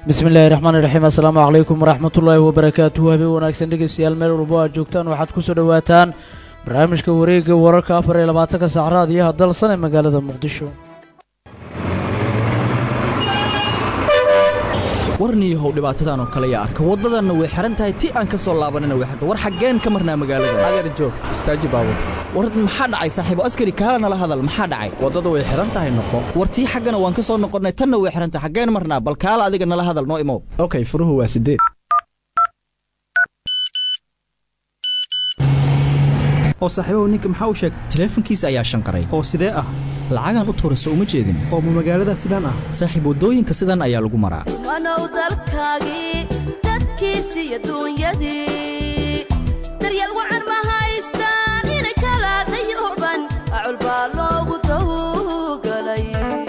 bismi illaahi raxmaan iraxiim assalaamu calaykum waraxmatullaahi wabarakaatuhu habeen wanaagsan dhegeystayaal meel walbo aad joogtaan waxaad ku soo dhowaataan barnaamijka wareegga wararka afar iyo labaatanka saacraad iyo hadalsan ee magaalada muqdisho warniyahow dhibaatadan oo kale yaa arka waddadanna way xihan tahay ti aan ka soo laabanina way xirta war xaggeen ka marnaa magaalada adeer joog istaaji baabur war maxaa dhacay saaxiibo askari kaala nala hadal maxaa dhacay waddadu way xihan tahay noqo war tii xaggana waan ka soo noqonnay tanna way xihan tahay xaggeen marnaa bal kaala adiga nala hadal noo imow okay furuhu waa sideed oo saaxiibahu ninka maxaa u sheegtay taleefankiisa ayaa shanqaray oo sidee ah lacagaan u tuurayso uma jeedin oo ma magaalada sidaan ah saaxiib waddooyinka sidan ayaa lagu maraa wanow dalkaagii dadkiisii adduunyadii daryeel wacan ma haystaan ina kala dayuban acul baa loogu tawgalay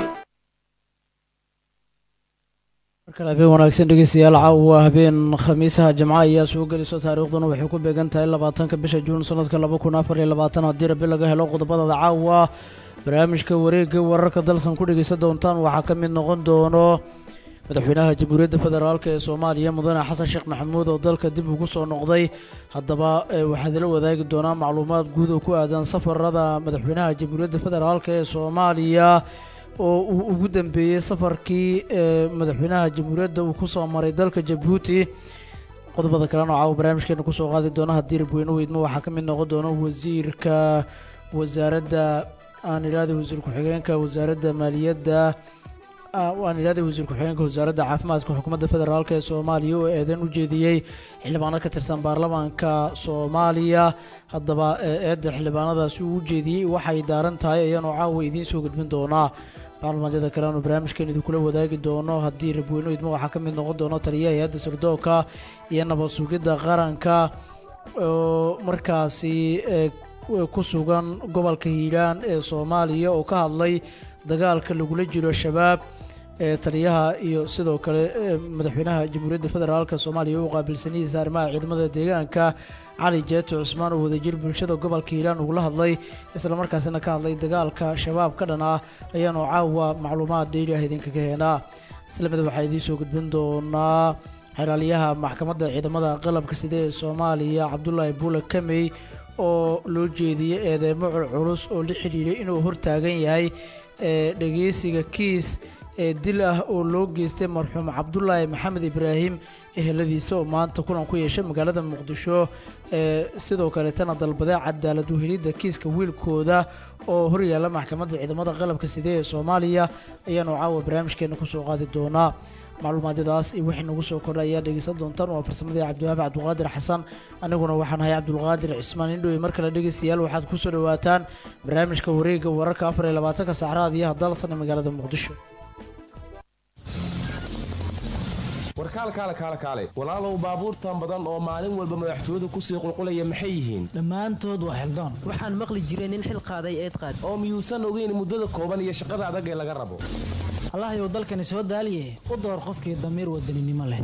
markale habeen wanaagsan dhegeystayaal caawa habeen khamiisaha jimca ayaa soo geliso taariikhduna waxay ku beegan tahay labaatanka bisha juun sanadka laba kun afar iyo labaatan haddii rabi laga helo qodobadada caawa barnaamijka wareegga wararka dalsan ku dhegeysan doontaan waxaa ka mid noqon doono madaxweynaha jamhuuriyadda federaalk ee soomaaliya mudane xasan sheekh maxamuud oo dalka dib ugu soo noqday haddaba waxaad ila wadaagi doonaa macluumaad guud oo ku aadan safarada madaxweynaha jamhuuriyadda federaalk ee soomaaliya oo uu ugu dambeeyey safarkii ee madaxweynaha jamhuuriyadda uu ku soo maray dalka jabuuti qodobada kalena oo caawa barnaamijkeena kusoo qaadi doona haddii rabweyne weydmo waxaa ka mid noqon doona wasiirka wasaaradda aan idhahday wasiir ku-xigeenka wasaaradda maaliyadda aan idhahday wasiir ku-xigeenka wasaaradda caafimaadka xukuumadda federaalk ee soomaaliya oo eedan u jeediyey xildhibaano ka tirsan baarlamaanka soomaaliya haddaba eedda xildhibaanadaasi uu u jeediyey waxay daaran tahay ayaanu caawa idiin soo gudbin doonaa macluumaadyada kale aanu barnaamijkeen idinkula wadaagi doono haddii rabweyne weydmo waxaa ka mid noqon doono taliyaha hay-adda sirdoonka iyo nabad sugidda qaranka oo markaasi ku sugan gobolka hiiraan ee soomaaliya oo ka hadlay dagaalka lagula jiro shabaab ee taliyaha iyo sidoo kale madaxweynaha jamhuuriyadda federaalk soomaaliya u qaabilsanidiisa arrimaha ciidamada deegaanka cali jeeto cusmaan oo wadajir bulshada gobolka hiiraan ugula hadlay islamarkaasina ka hadlay dagaalka shabaab ka dhan ah ayaanu caawa macluumaad dheyli ah idinkaga heenaa islamida waxaa idiin soo gudbin doonaa xeraaliyaha maxkamadda ciidamada qalabka side ee soomaaliya cabdulaahi buula kamey oo loo jeediyey eedeymo culculus oo la xidhiiray inuu hortaagan yahay dhegeysiga kiis ee dil ah oo loo geystay marxuum cabdulaahi maxamed ibraahim eheladiisa oo maanta kulan ku yeeshay magaalada muqdisho sidoo kaleetana dalbadee cadaalad uhelidda kiiska wiilkooda oo horyaalla maxkamadda ciidamada qalabka side ee soomaaliya ayaanu caawa barnaamijkeena kusoo qaadi doonaa macluumaadyadaas iyo wixii nagu soo kordha ayaa dhegeysan doontaan waa farsamadii cabdiwahaabi cabdulqaadir xasan aniguna waxaan ahay cabdulqaadir cismaan indhowe mar kale dhegeystayaal waxaad ku soo dhowaataan barnaamijka wareegga wararka afar iyo labaatanka saacraad iyo hadalsan ee magaalada muqdisho warkaal kaale kaale kaale walaalow baabuurtan badan oo maalin walba madaxtooyadu kusii qulqulaya maxay yihiin dhammaantood waa xildaan waxaan maqli jiray nin xil qaaday eed qaad oo miyuusan ogeyn muddada kooban iyo shaqada adag ee laga rabo allahayow dalkani soo daaliye u door qofkii damiir wadaninimo leh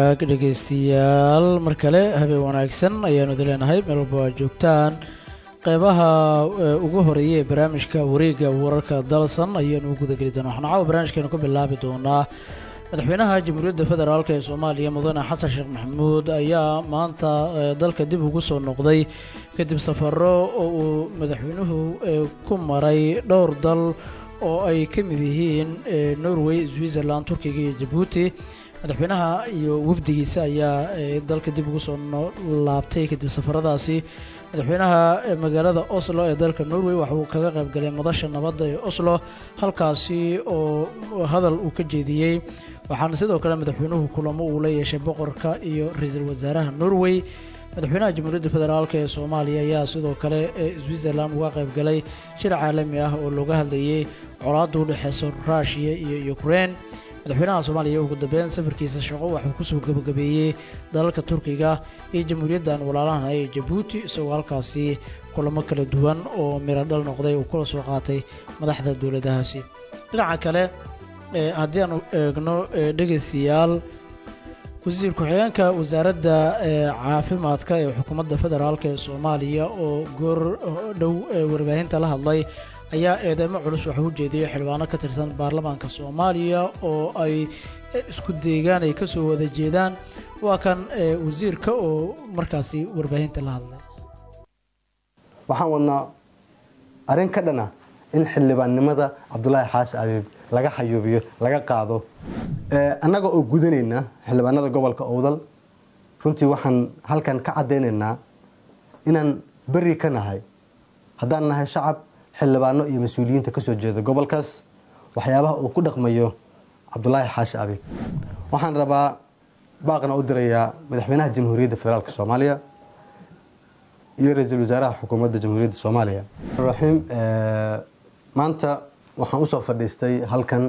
hagaag dhegaystayaal mar kale habeen wanaagsan ayaanu idin leenahay meel walba waa joogtaan qeybaha ugu horeeya ee barnaamijka wareegga wararka dalsan ayaanu u gudageli doonaa waxaan caawa barnaamijkeenu ku bilaabi doonaa madaxweynaha jamhuuriyadda federaalk ee soomaaliya mudane xasan sheekh maxamuud ayaa maanta dalka dib ugu soo noqday kadib safaro oo uu madaxweynuhu ku maray dhowr dal oo ay ka mid yihiin norway switzerland turkiga iyo jabuuti madaxweynaha iyo wafdigiisa ayaa dalka dib ugu soo laabtay kadib safaradaasi madaxweynaha magaalada oslo ee dalka norway waxa uu kaga qayb galay madasha nabadda ee oslo halkaasi oo hadal uu ka jeediyey waxaana sidoo kale madaxweynuhu kulamo uu la yeeshay boqorka iyo ra-iisul wasaaraha norway madaxweynaha jamhuuriyadda federaalk ee soomaaliya ayaa sidoo kale switzerland uga qayb galay shir caalami ah oo looga hadlayay colaadda u dhexeysa ruushiya iyo ukraine madaxweynaha soomaaliya ugu dambeyn safarkiisa shaqo waxuu kusoo gabagabeeyey dalalka turkiga iyo jamhuuriyaddan walaalahan ee jabuuti isagoo halkaasi kulamo kala duwan oo miro dhal noqday uu kula soo qaatay madaxda dowladahaasi dhinaca kale haddii aanu eegno dhegaystayaal wasiir ku-xigeenka wasaaradda caafimaadka ee xukuumadda federaalk ee soomaaliya oo goor dhow warbaahinta la hadlay ayaa eedeymo culus waxuu u jeediyey xildhibaano ka tirsan baarlamaanka soomaaliya oo ay isku deegaan ay kasoo wada jeedaan waa kan wasiirka oo markaasi warbaahinta la hadlay waxaan wadnaa arrin ka dhan ah in xildhibaannimada cabdulaahi xaashi abiib laga xayuubiyo laga qaado annaga oo gudanayna xildhibaanada gobolka owdal runtii waxaan halkan ka caddaynaynaa inaan beri ka nahay haddaan nahay shacab xildhibaano iyo mas-uuliyiinta kasoo jeeda gobolkaas waxyaabaha uu ku dhaqmayo cabdulaahi xaashi abiib waxaan rabaa baaqna u dirayaa madaxweynaha jamhuuriyadda federaalk soomaaliya iyo ra-iisul wasaaraha xukuumadda jamhuuriyadda soomaaliya raxiim maanta waxaan usoo fadhiistay halkan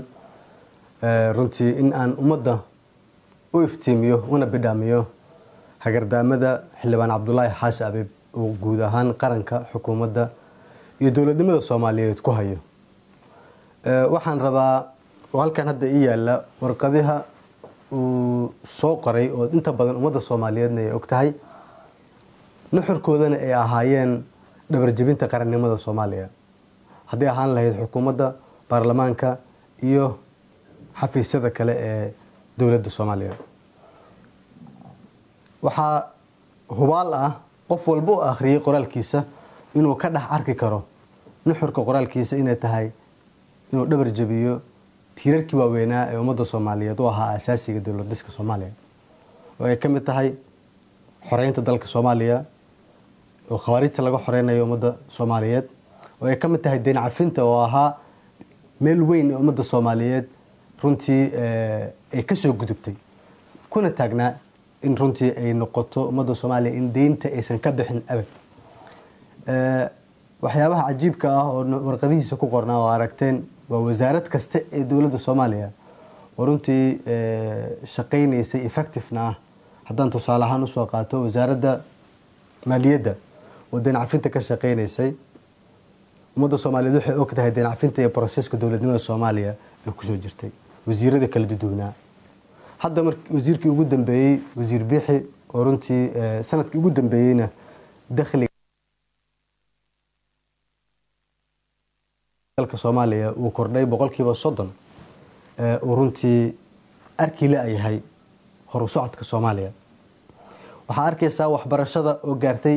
runtii in aan ummadda u iftiimiyo una bidhaamiyo hagardaamada xildhibaan cabdulaahi xaashi abiib uu guud ahaan qaranka xukuumadda iyo dowladnimada soomaaliyeed ku hayo waxaan rabaa oo halkan hadda ii yaala warqadiha uu soo qoray oo inta badan ummadda soomaaliyeedna ay og tahay nuxurkoodana ay ahaayeen dhabarjebinta qarannimada soomaaliya hadday ahaan lahayd xukuumadda baarlamaanka iyo xafiisyada kale ee dowladda soomaaliya waxaa hubaal ah qof walba u akhriyey qoraalkiisa inuu ka dhex arki karo nuxurka qoraalkiisa inay tahay inuu dhabar jebiyo tiirarkii waaweynaa ee ummadda soomaaliyeed u ahaa asaasiga dowlad dhiska soomaaliya oo ay ka mid tahay xoreynta dalka soomaaliya oo khawaarijta laga xoreynayo ummadda soomaaliyeed oo ay ka mid tahay deyn cafinta oo ahaa meel weyn ee ummadda soomaaliyeed runtii ay kasoo gudubtay kuna taagnaa in runtii ay noqoto ummadda soomaaliya in deynta aysan ka bixin abad waxyaabaha cajiibka ah oo warqadihiisa ku qornaa oo aragteen waa wasaarad kasta ee dowladda soomaaliya oo runtii shaqaynaysay effectivena ah haddaan tusaale ahaan usoo qaato wasaaradda maaliyadda oo deyn cafinta ka shaqaynaysay ummadda soomaaliyeed waxay og tahay deyn cafinta iyo broseska dowladnimada soomaaliya ay kusoo jirtay wasiirada kala duduwnaa hadda mar wasiirkii ugu dambeeyey wasiir biixi oo runtii sanadkii ugu dambeeyeyna dakhliga dalka soomaaliya uu kordhay boqolkiiba soddon uu runtii arki la yahay horu socodka soomaaliya waxaa arkaysaa waxbarashada oo gaartay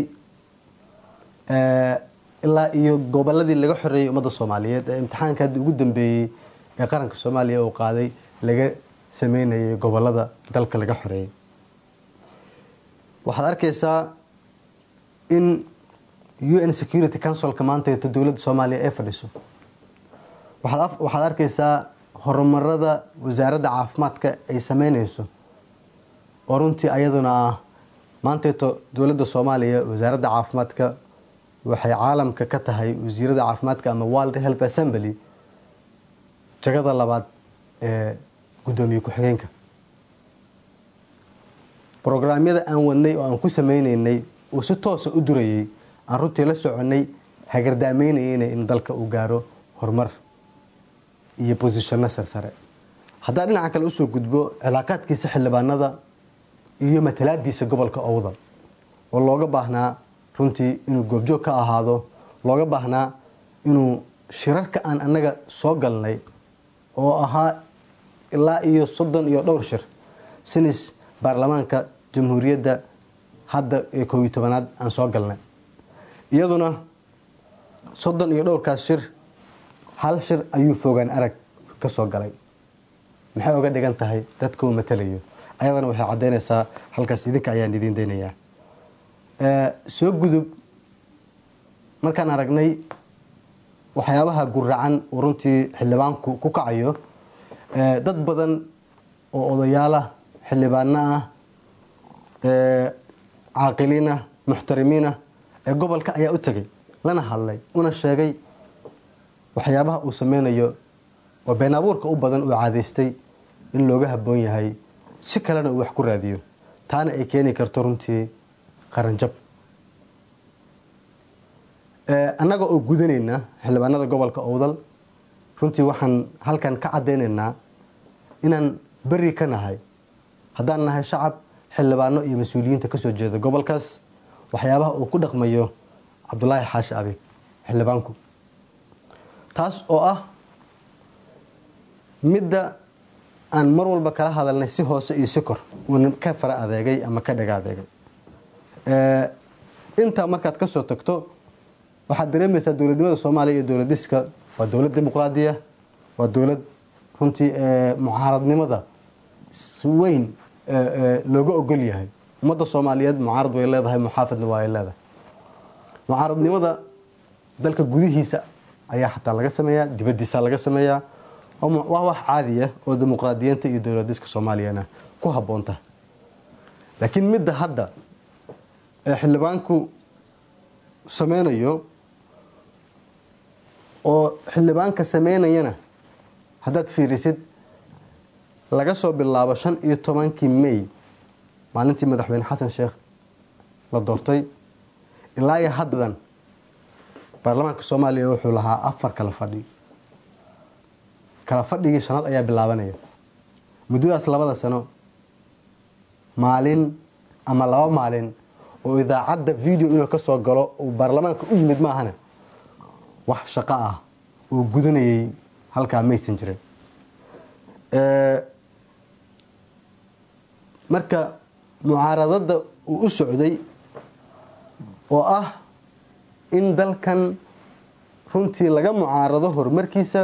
ilaa iyo goboladii laga xoreeyey ummadda soomaaliyeed ee imtixaanka hadda ugu dambeeyey ee qaranka soomaaliya uu qaaday laga sameynayay gobolada dalka laga xoreeyey waxaad arkaysaa in u n security councilka maantaeto dowladda soomaaliya ay fadhiso waxaad arkaysaa horumarada wasaaradda caafimaadka ay sameynayso oo runtii ayaduna ah maanteeto dowladda soomaaliya wasaaradda caafimaadka waxay caalamka ka tahay wasiirada caafimaadka ama world health assembly jagada labaad ee guddoomiye ku-xigeenka brograamyada aan wadnay oo aan ku sameyneynay uu si toosa u durayay aan runtii la soconay hagardaameynayeyna in dalka uu gaaro horumar iyo bosishano sarsare haddaa dhinaca kale usoo gudbo cilaaqaadkiisa xildhibaanada iyo matalaadiisa gobolka owdal oo looga baahnaa runtii inuu goobjoog ka ahaado looga baahnaa inuu shirarka aan annaga soo galnay oo ahaa ilaa iyo soddon iyo dhowr shir sinis baarlamaanka jamhuuriyadda hadda ee koob iyo tobanaad aan soo galnay iyaduna soddon iyo dhowrkaas shir hal shir ayuu fogaan arag ka soo galay maxay oga dhigan tahay dadka uu matalayo ayadana waxay caddaynaysaa halkaas idinka ayaan idiin daynayaa soo gudub markaan aragnay waxyaabaha guracan uu runtii xildhibaanku ku kacayo dad badan oo odayaalah xildhibaano ah caaqiliin ah muxtarimiin ah ee gobolka ayaa u tegay lana hadlay una sheegay waxyaabaha uu sameynayo oo been abuurka u badan uu caadaystay in looga habboon yahay si kalena uu wax ku raadiyo taana ay keeni karto runtii qaranjab annaga oo gudanayna xildhibaanada gobolka owdal runtii waxaan halkan ka caddaynaynaa inaan beri ka nahay haddaan nahay shacab xildhibaano iyo mas-uuliyiinta kasoo jeeda gobolkaas waxyaabaha uu ku dhaqmayo cabdulaahi xaashi abiib xildhibaanku taas oo ah midda aan mar walba kala hadalnay si hoose iyo si kor uuna ka fara adeegay ama ka dhaga adeegay intaa markaad kasoo tagto waxaad dareemaysaa dowladnimada soomaaliya iyo dowladiska waa dowlad dimuqraadiya waa dowlad runtii mucaaradnimada si weyn looga ogol yahay ummadda soomaaliyeed mucaarad way leedahay muxaafadna waa ay leedahay mucaaradnimada dalka gudihiisa ayaa xataa laga sameeyaa dibadiisa laga sameeyaa waa wax caadiya oo dimuqraadiyiinta iyo dowladiska soomaaliyana ku habboonta laakiin midda hadda ee xildhibaanku sameynayo oo xildhibaanka sameynayana haddaad fiirisid laga soo bilaabo shan iyo tobankii may maalintii madaxweyne xasan sheekh la doortay ilaa iyo haddan baarlamaanka soomaaliya wuxuu lahaa afar kala fadhi kala fadhigii shanaad ayaa bilaabanaya muddadaas labada sano maalin ama laba maalin oo idaacadda video inuu ka soo galo uu baarlamaanka u yimid maahana wax shaqo ah uu gudanayay halkaa maysan jirin marka mucaaradada uu u socday oo ah in dalkan runtii laga mucaarado horumarkiisa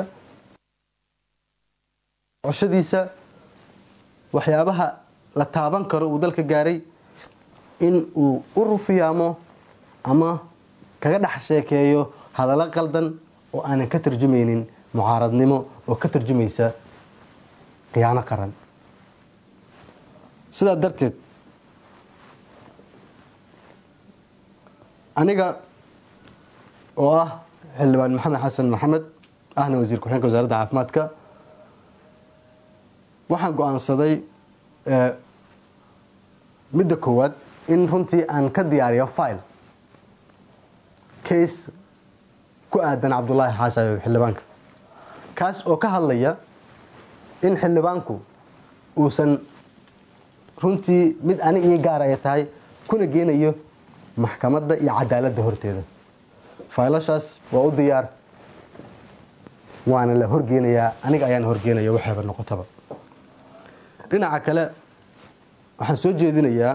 coshadiisa waxyaabaha la taaban karo uu dalka gaaray in uu u rufiyaamo ama kaga dhex sheekeeyo hadallo qaldan oo aanan ka tarjumaynin mucaaradnimo oo ka tarjumaysa khiyaano qaran sidaa darteed aniga oo ah xildhibaan maxamed xasan maxamed ahna wasiir ku-xigeenka wasaaradda caafimaadka waxaan go-aansaday midda koowaad in runtii aan ka diyaariyo file case ku aadan cabdulaahi xaashayo xildhibaanka kaas oo ka hadlaya in xildhibaanku uusan runtii mid ani ii gaar ay tahay kuna geenayo maxkamadda iyo cadaaladda horteeda faylashaas waa u diyaar waana la horgeenayaa aniga ayaan horgeenaya waxayba noqotaba dhinaca kale waxaan soo jeedinayaa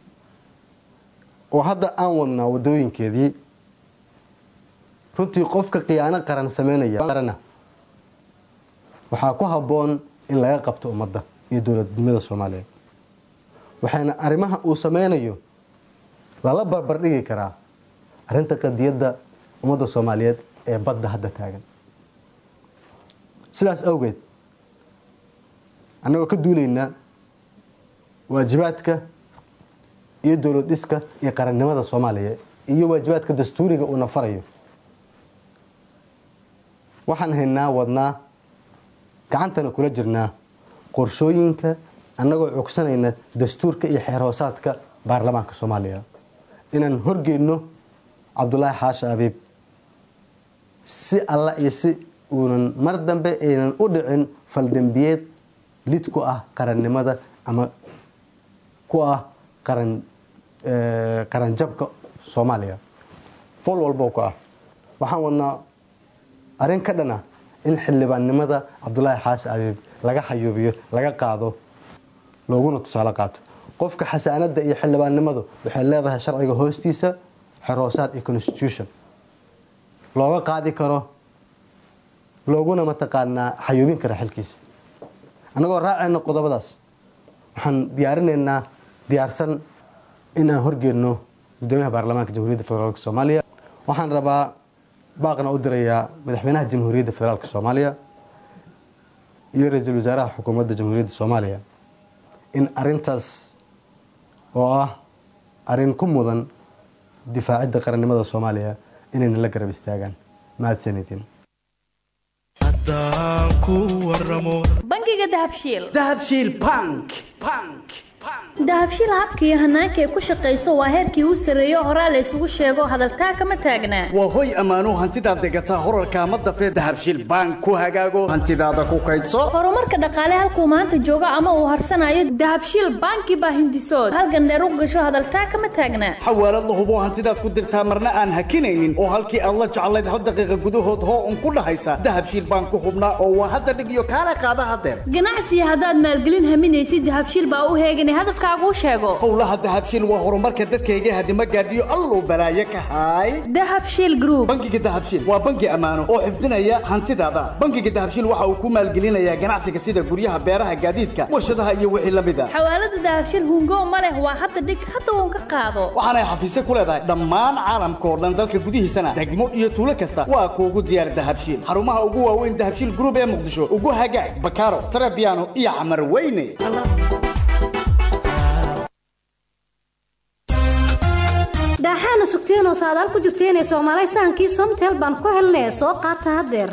oo hadda aan wadnaa wadooyinkeedii runtii qofka khiyaano qaran sameynaya waxaa ku habboon in laga qabto ummadda iyo dowladnimada soomaaliyeed waxaana arrimaha uu sameynayo lala barbardhigi karaa arrinta qadiyadda ummadda soomaaliyeed ee badda hadda taagan sidaas awgeed annagoo ka duulaynaa waajibaadka iyo dowlad dhiska iyo qarannimada soomaaliya iyo waajibaadka dastuuriga uuna farayo waxaan haynaa wadnaa gacantana kula jirnaa qorshooyinka annagoo cogsanayna dastuurka iyo xeerhoosaadka baarlamaanka soomaaliya inaan horgeyno cabdulaahi xaashi abiib si alla iyo si uunan mar dambe aynan u dhicin faldembiyeed lid ku ah qarannimada ama ku ah qaran qaranjabka soomaaliya fool walbo ku ah waxaan wadnaa arrin ka dhan ah in xildhibaannimada cabdulaahi xaashi abiib laga xayuubiyo laga qaado looguna tusaale qaato qofka xasaanadda iyo xildhibaannimadu waxay leedahay sharciga hoostiisa xeroosaad iyo constitution looga qaadi karo looguna mataqaanaa xayuubin kara xilkiisa annagoo raacayna qodobadaas waxaan diyaarinaynaa diyaarsan in aan horgeedno gudoomiyaha baarlamaanka jamhuuriyadda federaalk soomaaliya waxaan rabaa baaqna u dirayaa madaxweynaha jamhuuriyadda federaalk soomaaliya iyo ra-iisul wasaaraha xukuumadda jamhuuriyadda soomaaliya in arintaas oo ah arrin ku mudan difaacidda qarannimada soomaaliya inayna la garab istaagaan mahadsanidin bangiga dahabshiil dahabshiil bank bank dahabshiil habka iyo hanaanka ay ku shaqayso waa heerkii u sarreeyo horaa la isugu sheego hadaltaa kama taagnaa waa hoy ammaanuu hantidaad degataa horarkaa ma dafee dahabshiil bank ku hagaago hantidaada ku kaydso horumarka dhaqaale halkuu maanta joogo ama uu harsanayo dahabshiil banki baa hindisood halgandheer u gasho hadaltaa kama taagnaa xawaalad la hubo hantidaad ku dirtaa marna aan hakinaynin oo halkii aad la jeclayd hal daqiiqa gudahood hoo un ku dhahaysa dahabshiil bank ku hubnaa oo waa hadda dhig iyo kaala qaada hadeer ganacsiga haddaad maalgelin haminaysid dahabshiil baa u heeganay hadafkaaguu sheego howlaha dahabshiil waa horumarka dadkayga hadima gaadhiyo alluu balaaye ka haay dahabshiil group bangiga dahabshiil waa bangi ammaano oo xifdinaya hantidaada bangiga dahabshiil waxa uu ku maalgelinayaa ganacsiga sida guryaha beeraha gaadiidka warshadaha iyo wixii la mid a xawaalada dahabshiil hungo ma leh waa hadda dhig hadda uun ka qaado waxaanay xafiisyo ku leedahay dhammaan caalamka oo dhan dalka gudihiisana degmo iyo tuulo kasta waa kuugu diyaar dahabshiil xarumaha ugu waaweyn dahabshiil group ee muqdisho ugu hagaag bakaaro tarabiano iyo camar weyne daaxaana sugteenoo saadaal ku jirteenee soomaalay sahankii somtel baan ku helnay soo qaata haddeer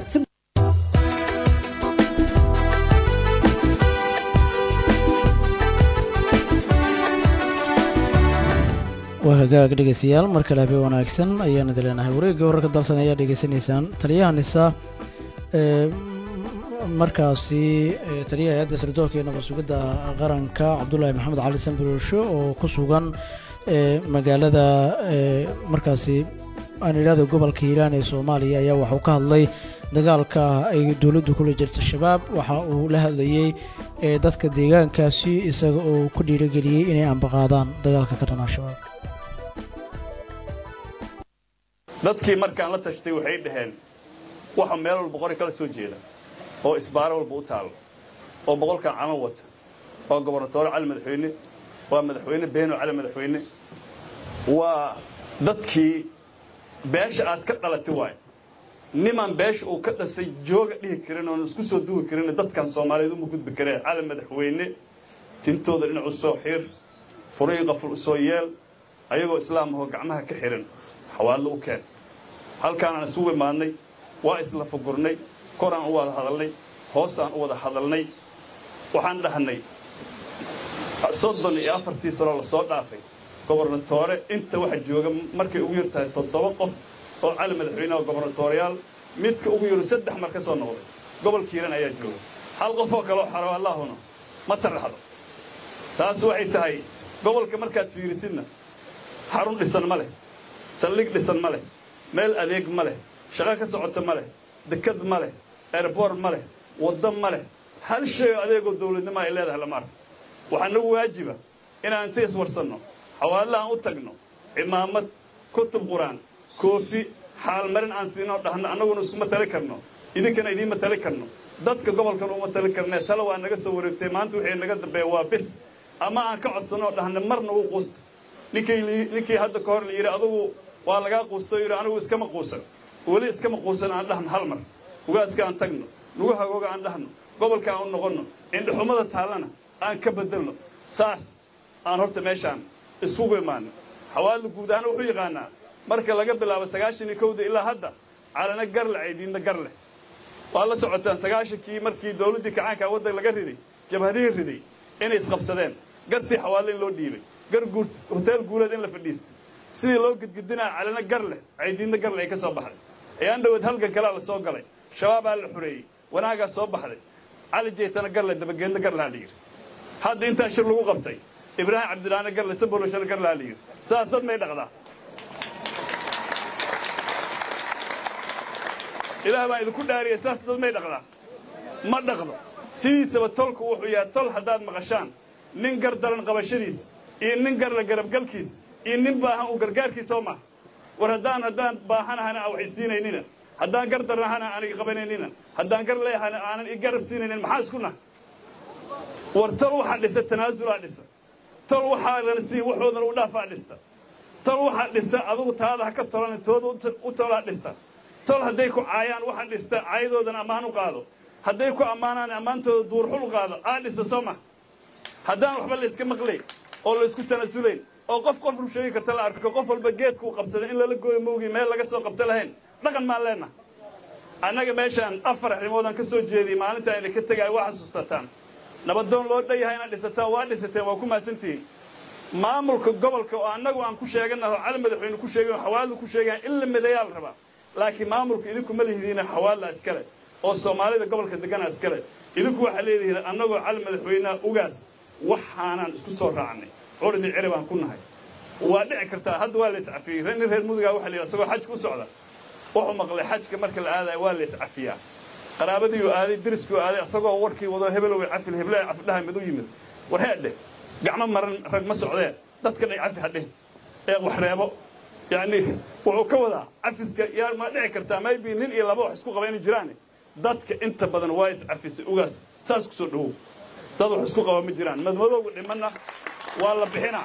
waa hagaag dhegeystayaal mar kale habeen wanaagsan ayaan idin leenahay wareegga wararka dalsan ayaa dhegeysanaysaan taliyaha nisa ee markaasi taliyaha hay-adda sirdoonka iyo nabad sugidda qaranka cabdulaahi maxamed cali sanbiroosho oo ku sugan magaalada markaasi aan idhahdo gobolka hiiraan ee soomaaliya ayaa waxauu ka hadlay dagaalka ay dowladdu kula jirta shabaab waxa uu la hadlayey dadka deegaankaasi isaga oo ku dhiirogeliyey inay ambaqaadaan dagaalka ka dhanaa shabaab dadkii markaan la tashtay waxay dhaheen waxa meel walba qori kala soo jeeda oo isbaaro walba u taalo oo boqolkan calan wata waa gobernatoore cali madaxweyne waa madaxweyne beeno cali madaxweyne waa dadkii beesha aad ka dhalatay waay nimaan beesha uu ka dhasay jooga dhihi karin oon isku soo duwi karin dadkan soomaaliyeed uma gudbi kareen cali madaxweyne tintooda dhinacu soo xiir furay qaful usoo yeel ayagoo islaam ahoo gacmaha ka xihan xawaallo u keen halkaanaan isugu imaadnay waa isla fugurnay koraan u wada hadalnay hoosaan u wada hadalnay waxaan dhahnay soddon iyo afartii sanoo lasoo dhaafay gobernatoore inta waxa jooga markay ugu yar tahay toddoba qof oo cali madaxweyneha gobernatooriyaal midka ugu yaru saddex mar ka soo noqday gobolka hiiran ayaa jooga hal qofoo kaleo xaro allaahuna ma taraxdo taas waxay tahay gobolka markaad fiirisidna xarun dhisan ma leh saldhig dhisan ma leh meel adeeg ma leh shaqo ka socota ma leh dekad ma leh erbor ma leh waddo ma leh hal shay oo adeegoo dawladnimo ay leedahay lama arko waxaa nagu waajiba inaan inta iswarsanno xawaalahaan u tagno cimaamad kutub qur-aan koofi xaalmarin aan siinoo dhahno annaguna iskuma tali karno idinkana idiinma tali karno dadka gobolkan uma tali karnee tale waa naga soo wareegtay maanta wixii naga dambeeya waa bis ama aan ka codsanoo dhahno mar nagu quusta ninkii hadda ka hor la yidhi adugu waa lagaa quustao yidhi anigu iskama quusan weli iskama quusan aan dhahno hal mar ugaaska aan tagno nugu hagooga aan dhahno gobolka aan u noqonno indhaxumada taallana aan ka bedelno saas aan horta meeshaan isugu imaano xawaalada guud ahaan wuxuu yaqaanaa marka laga bilaabo sagaashan iyo kowda ilaa hadda calana garle caydiinna gar leh waa la socotaan sagaashankii markii dawladdii kacaankaa waddan laga riday jabhadihii riday inay isqabsadeen gartii xawaale in loo dhiibay gar guurt hoteel guuleed in la fadhiistay sidii loo gudgudinaa calana gar leh caydiinna gar leh ay ka soo baxday ayaan dhaweed halgan kalea la soo galay shabaabaa la xoreeyey wanaagaa soo baxday cali jeetana gar leh dabageedna gar lahaa la yidhi hadda intaa shir lagu qabtay ibraahim cabdilaana garle sabolashana garlaa la yidhi saas dad may dhaqdaa ilaah baan idinku dhaariyay saas dad may dhaqdaa ma dhaqdo sidiisaba tolku wuxuu yahay tol haddaad maqashaan nin gar daran qabashadiisa iyo nin garla garabgalkiisa iyo nin baahan uu gargaarkiisa oo maha war haddaan haddaan baahanahana aan wax isiinaynina haddaan gar daranahana aan iga qabanaynina haddaan gar leeyahana aanan i garab siinaynin maxaa isku nah war tol waxaa dhisa tanaasulaa dhisa tol waxaadan siin waxoodan u dhaafaa dhista tol waxaa dhisa adugu taada ha ka tolan tooda u tolaa dhista tol hadday ku caayaan waxa dhista caayadoodan ammaan u qaado hadday ku ammaanaan ammaantooda duurxul u qaado aa dhista soo ma haddaan waxba layska maqlayn oo laysku tanasulayn oo qof qof ru sheegi karta la arko qof walba geedkuu qabsaday in lala gooyo mowgii meel laga soo qabto lahayn dhaqan maan leenaha annaga meeshaan afar arrimoodaan ka soo jeediyey maalintaan idinka tegaayo waa xasuusataan nabadoon loo dhan yahay inaad dhisataan waa dhisateen waa ku mahadsantihiin maamulka gobolka oo annagu aan ku sheeganaho cali madaxweyne ku sheegan xawaaladu ku sheegayan in la midayaa la rabaa laakiin maamulka idinku ma lihidiina xawaalla iskale oo soomaalida gobolka degana iskale idinku waxaa leedihiin annagoo cali madaxweyneha ugaas waxaanaan isku soo raacnay curidii ciri baan ku nahay waa dhici kartaa hadda waa la iscafiyey nin reer mudugaa waxa la yidhi asagoo xajka u socda wuxuu maqlay xajka marka la aadaya waa la iscafiyaa qaraabadiiuu aaday deriskuu aaday asagoo warkii wado hebelow cafil heble cafidhaha mid u yimid war heedhe gacmo maran rag ma socdeen dadka dhay cafi hadhihin ee wax reebo yacni wuxuu ka wadaa cafiska yaa ma dhici kartaa maybe nin iyo laba wax isku qaba inay jiraan dadka inta badan waa iscafisay ugaas saas ku soo dhowow dad wax isku qaba ma jiraan madmadowga dhimanna waa la bixinaa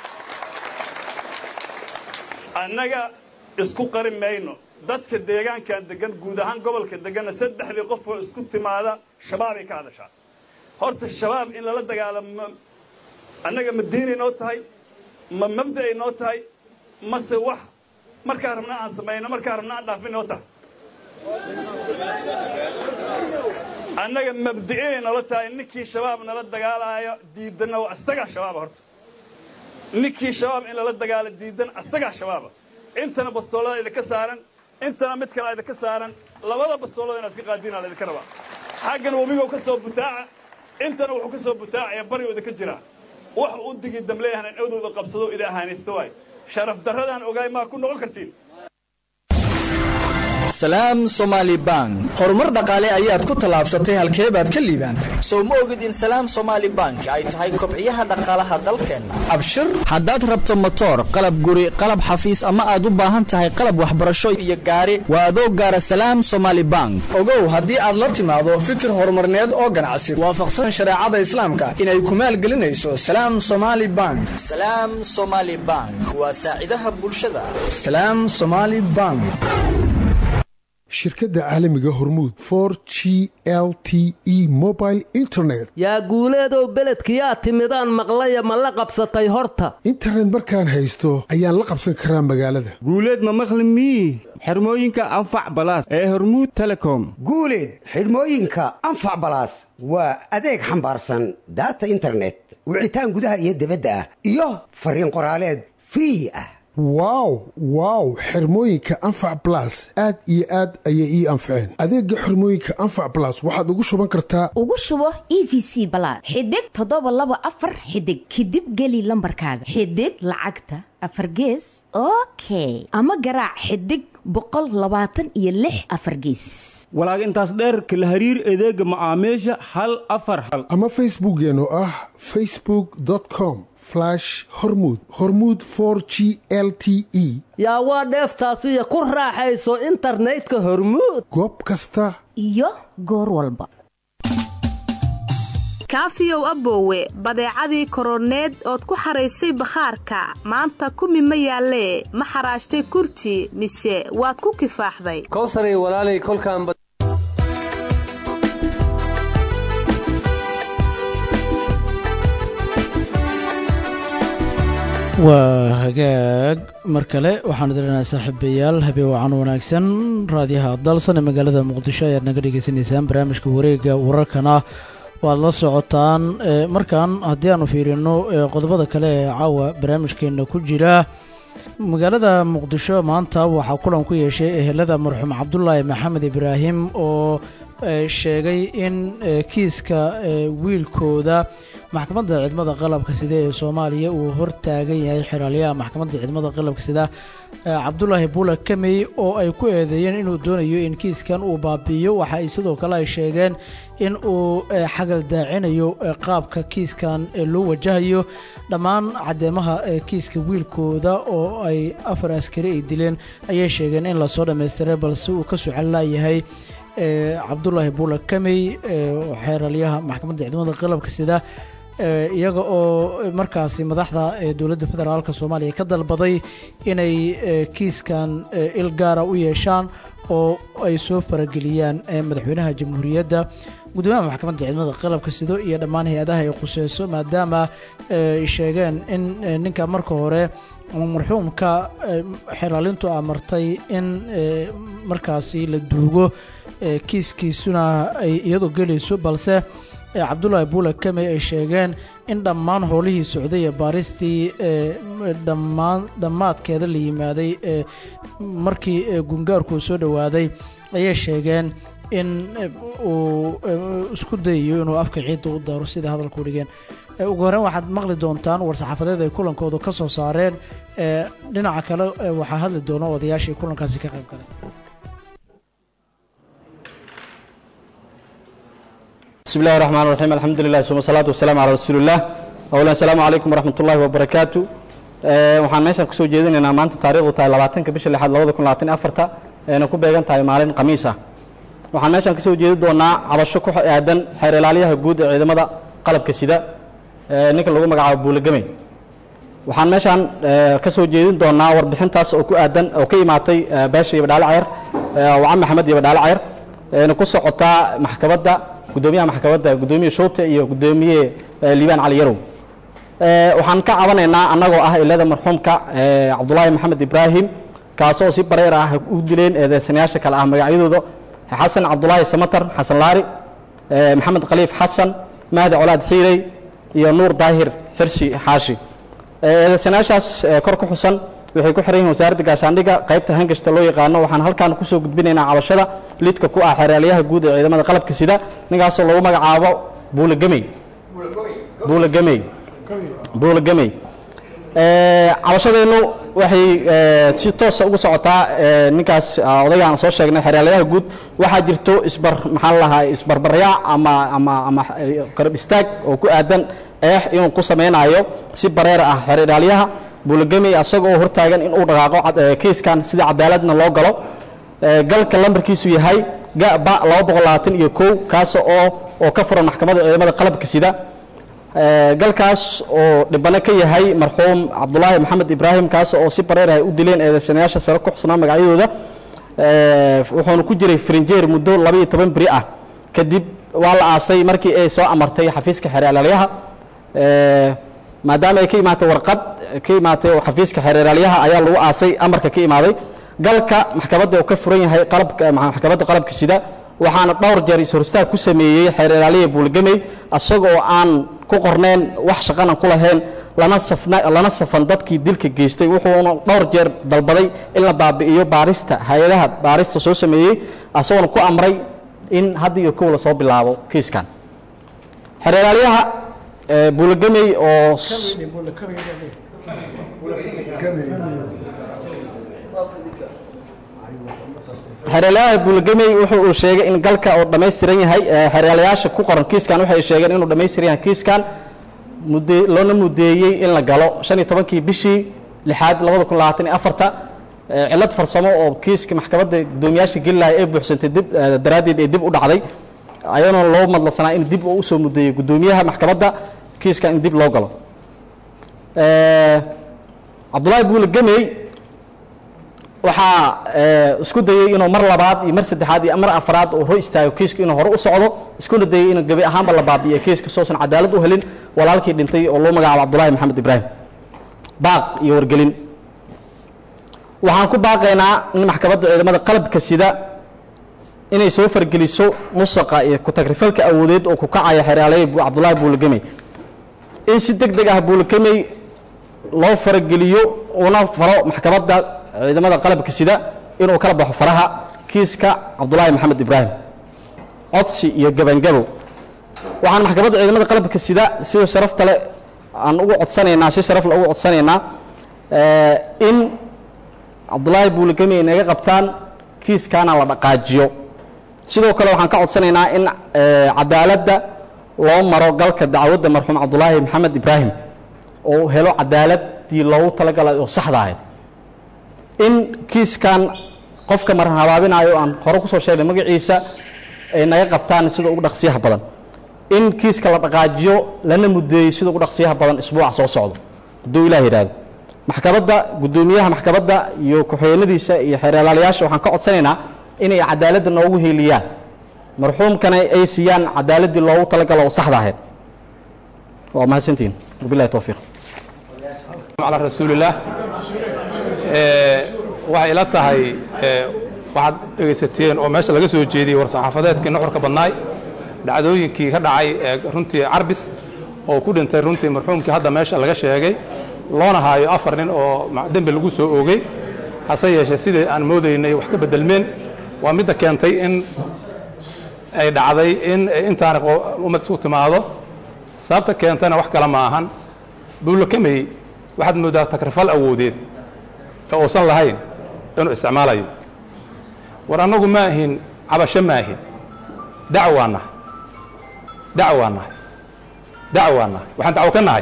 annaga isku qari mayno dadka deegaankan degan guud ahaan gobolka deganna saddexdii qof oo isku timaada shabaabay ka hadashaa horta shabaab in lala dagaalamo annaga ma diinay noo tahay ma mabda'ay noo tahay mase wax markaa rabna aan samayno markaa rabna aan dhaafin noo tahay annaga mabdi'inay noola tahay ninkii shabaab nala dagaalaayo diidanna waa asagaa shabaaba horta ninkii shabaab in lala dagaalo diidan asagaa shabaaba intana bastoolada idinka saaran intana mid kale idinka saaran labada bastoolada inaad iska qaadiina laydinka rabaa xaggan webigow ka soo butaaca intana wuxuu ka soo butaacaya baryo idinka jiraa wax u digi damleeyahan in awdooda qabsado idin ahaanaysta waay sharaf darradaan ogaay maa ku noqon kartiin salaam somaali bank horumar dhaqaale ayaad ku tallaabsatay halkee baad ka liibaantay sow ma ogid in salaam somaali bank ay tahay kobciyaha dhaqaalaha dalkeenna abshir haddaad rabto motoor qalab guri qalab xafiis ama aad u baahan tahay qalab waxbarasho iyo gaari waa adoo gaara salaam somaali bank ogow haddii aad la timaado fikir horumarneed oo ganacsi waafaqsan shareecada islaamka inay ku maalgelinayso salaam somaali bank salaam somaali bank waa saacidaha bulshada salaam somaali bank shirkadda caalamiga hormuud for g l t e mobile internet yaa guuleedow beledkiyaa timidaan maqlaya ma la qabsatay horta internet markaan haysto ayaan la qabsan karaa magaalada guuleed ma maqli mii xirmooyinka anfac balaas ee hormuud telecom guuleed xidhmooyinka anfac balaas waa adeeg xambaarsan daata internet wicitaan gudaha iyo dibadda ah iyo fariin qoraaleed free ah wow wow xirmooyinka anfac balas aad iyo aad ayay ii anfaceen adeega xirmooyinka anfac balas waxaad ugu shuban kartaa ugu shubo e v c balaad xidig toddoba laba afar xidig kadib geli lambarkaaga xidig lacagta afar gees okay ama garaac xidig boqol labaatan iyo lix afar geesis walaag intaas dheerka la hariir adeega macaamiisha hal afar hal ama facebookeen oo ah facebook com hormud hormuud for g l t e yaa waa dheeftaasiyo ku raaxayso internetka hormuud goob kasta iyo goor walba kaafiyow aboowe badeecadii koroneed ood ku xaraysay bakhaarka maanta kumi ma yaallee ma xaraashtay kurti mise waad ku kifaaxday kowsaray walaalay kolkaan waa hagaag mar kale waxaan idinleenahay saaxiibayaal habeen wacan wanaagsan raadiyaha dalsan ee magaalada muqdisho ayaad naga dhagaysanaysaan barnaamijka wareega wararkana waad la socotaan markan haddii aanu fiirino qodobada kale ee caawa barnaamijkeena ku jira magaalada muqdisho maanta waxaa kulan ku yeeshay ehelada marxuum cabdulaahi maxamed ibraahim oo sheegay in kiiska wiilkooda maxkamadda ciidamada qalabka sida ee soomaaliya uu hortaagan yahay xeraalyaha maxkamadda ciidamada qalabka sida cabdulaahi buula kamey oo ay ku eedeeyeen inuu doonayo in kiiskan uu baabi'iyo waxa ay sidoo kale ay sheegeen in uu xagal daacinayo qaabka kiiskan loo wajahayo dhammaan caddeemaha kiiska wiilkooda oo ay afar askari ay dileen ayay sheegeen in lasoo dhammaystiray balse uu ka sucan laayahay cabdulaahi buula kamey xeeralyaha maxkamadda ciidamada qalabka sida iyaga oo markaasi madaxda dowladda federaalk soomaaliya ka dalbaday inay kiiskan il gaara u yeeshaan oo ay soo farageliyaan madaxweynaha jamhuuriyadda gudoomiyaha maxkamadda ciidamada qalabka sido iyo dhammaan hay-adaha ay khuseyso maadaama ay sheegeen in ninka marka hore marxuumka xeraalintu amartay in markaasi la duugo kiiskiisuna ay iyadu gelayso balse cabdulaahi buula kamey ay sheegeen in dhammaan howlihii socday ee baaristii dhammaan dhammaadkeeda la yimaaday markii gungaarku soo dhowaaday ayay sheegeen in uu isku dayayo inuu afka ciidda u daaro sida hadalku dhigeen ugu horreyn waxaad maqli doontaan war-saxaafadeed ay kulankooda ka soo saareen dhinaca kale waxaa hadli doona odayaashii kulankaasi ka qayb galay بسم الله الرحمن الرحيم الحمد لله ثم الصلاة والسلام على رسول الله أولا السلام عليكم ورحمة الله وبركاته waxaan meeshan kusoo jeedinaynaa maanta taariikhdu tahay labaatanka bisha lixaad labada kun labaatan afarta eena ku beegan tahay maalin khamiis ah waxaan meeshan kasoo jeedi doonaa cabasho ku aadan xeer ilaaliyaha guud ee ciidamada qalabka sida ninka lagu magacaabo buulagamey waxaan meeshaan kasoo jeedin doonaa warbixintaas oo ku aadan oo ka imaatay baasha iyo badhaale cayr wacan maxamed iyo badhaale cayr eena ku socotaa maxkamadda gudoomiyaha maxkamadda gudoomiye showte iyo gudoomiye liibaan cali yarow waxaan ka cabanaynaa annagoo ah ilada marxuumka cabdulaahi maxamed ibraahim kaasoo si bareer ah u dileen eedeysanayaasha kale ah magacyadooda xasan cabdulaahi samatar xasan laari maxamed khaliif xasan mahdi colaad xiirey iyo nuur daahir xirsi xaashi eedeysanayaashaas kor ku xusan waxay ku xiran yihiin wasaaradda gaashaandhigga qaybta hangashta loo yaqaano waxaan halkaan kusoo gudbinaynaa cabashada lidka ku ah xeraalyaha guud ee ciidamada qalabka sida ninkaasoo lagu magacaabo buulagamey buulagamey buulagamey cabashadeennu waxay si toosa ugu socotaa ninkaas odaygaan soo sheegnay xeraalyaha guud waxaa jirto isbar maxaan lahaa isbarbaryac ama ama ama qarab istaag oo ku aadan eex inuu ku samaynayo si bareer ah xeraalyaha buulagamey asaga oo hortaagan in uu dhaqaaqo kiiskan sida cadaaladna loo galo galka lambarkiisu yahay gaba laba boqol labaatan iyo kow kaas oo oo ka furan maxkamadda ciidamada qalabka sida galkaas oo dhibano ka yahay marxuum cabdulaahi maxamed ibraahim kaas oo si bareer ay u dileen eedeysanayaasha sare ku xusnaa magacyadooda wuxuuna ku jiray frinjeer muddo laba iyo toban beri ah kadib waa la aasay markii ay soo amartay xafiiska xeeraalyaha maadaama ay ka imaatay warqad ka imaatay xafiiska xeeraalyaha ayaa lagu aasay amarka ka imaaday galka maxkamadda uu ka furan yahay qalabka maxkamadda qalabka sida waxaana dhowr jeer is-horistaag ku sameeyey xeeralaaliya buulgamey asagoo aan ku qorneen wax shaqana ku lahayn lana safna lana safan dadkii dilka geystay wuxuuna dhowr jeer dalbaday in la baabi'iyo baarista hay-adaha baarista soo sameeyey asagoona ku amray in hadda iyo kow lasoo bilaabo kiiskan xeeralaalyaha buulagamey oo xeeryaalayaha buulagamey wuxuu uu sheegay in galka uu dhammaystiran yahay xeeryaalayaasha ku qoran kiiskan waxay sheegeen inuu dhammaystiran yahay kiiskan mudde loona mudeeyey in la galo shan iyo tobankii bishii lixaad labada kun labaatan iyo afarta cillad farsamo oo kiiska maxkamadda guddoomiyaasha gelilahay ee buuxsantay dib daraaddeed ee dib u dhacday ayadoona loo madlansanaa in dib uu usoo mudeeyey guddoomiyaha maxkamadda kiiskan in dib loo galo cabdullaahi buulagamey waxaa isku dayey inuu mar labaad iyo mar saddexaad iyo mar afraad uu hor istaago kiiska inuu hore u socdo iskuna dayey inuu gebi ahaanba la baabi'iyo kiiska soosan cadaalad u helin walaalkii dhintay oo loo magacaabo cabdullaahi maxamed ibraahim baaq iyo wargelin waxaan ku baaqaynaa in maxkamadda ciidamada qalabka sida inay soo fargeliso musaqa iyo ku-tagrifalka awoodeed oo ku kacaya xeraalaya cabdullaahi buulagamey in si deg deg ah buulagamey loo farageliyo una faro maxkamadda ciidamada qalabka sida inuu kala baxo faraha kiiska cabdulaahi maxamed ibraahim codsi iyo gebangabow waxaan maxkamadda ciidamada qalabka sida sida sharafta le aan ugu codsanaynaa si sharaf le ugu codsanaynaa eh, in cabdulaahi buuligami ay naga qabtaan kiiskaana la dhaqaajiyo sidoo kale waxaan ka codsanaynaa in eh, cadaaladda loo maro galka dacwadda marxuum cabdulaahi maxamed ibraahim oo uu helo cadaaladii loogu talagalay oo saxda ahayd in kiiskan qofka maran habaabinayo aan hore kusoo sheegnay magaciisa ay naga qabtaan sida ugu dhaqsiyaha badan in kiiska la dhaqaajiyo lana mudeeyo sida ugu dhaqsiyaha badan isbuuca soo socdo hadduu ilaah yidhaahdo maxkamadda guddoomiyaha maxkamadda iyo ku-xigeenadiisa iyo xeeralaalayaasha waxaan ka codsanaynaa inay cadaaladda noogu heeliyaan marxuumkana ay siiyaan cadaaladdii loogu talagalo oo saxda ahayd waa mahadsantihin wabilahi towfiiq على رسول الله waxay ila tahay waxaad dhegaysateen oo meesha laga soo jeediyey war-saxaafadeedkii nuxurka badnaay dhacdooyinkii ka dhacay ee runtii carbis oo ku dhintay runtii marxuumkii hadda meesha laga sheegay loona haayo afar nin oo ma- dembi lagu soo oogay hase yeeshee sidii aan moodaynay wax ka bedelmeen waa midda keentay in ay dhacday in intaana qo- ummad isku timaado sababta keentana wax kale ma ahan buulakamey waxaad moodaa takrifal awoodeed ee uusan lahayn inuu isticmaalayo war annagu ma ahin cabasho ma ahin dacwaa nahay dacwaa nahay dacwaa nahay waxaan dacwo ka nahay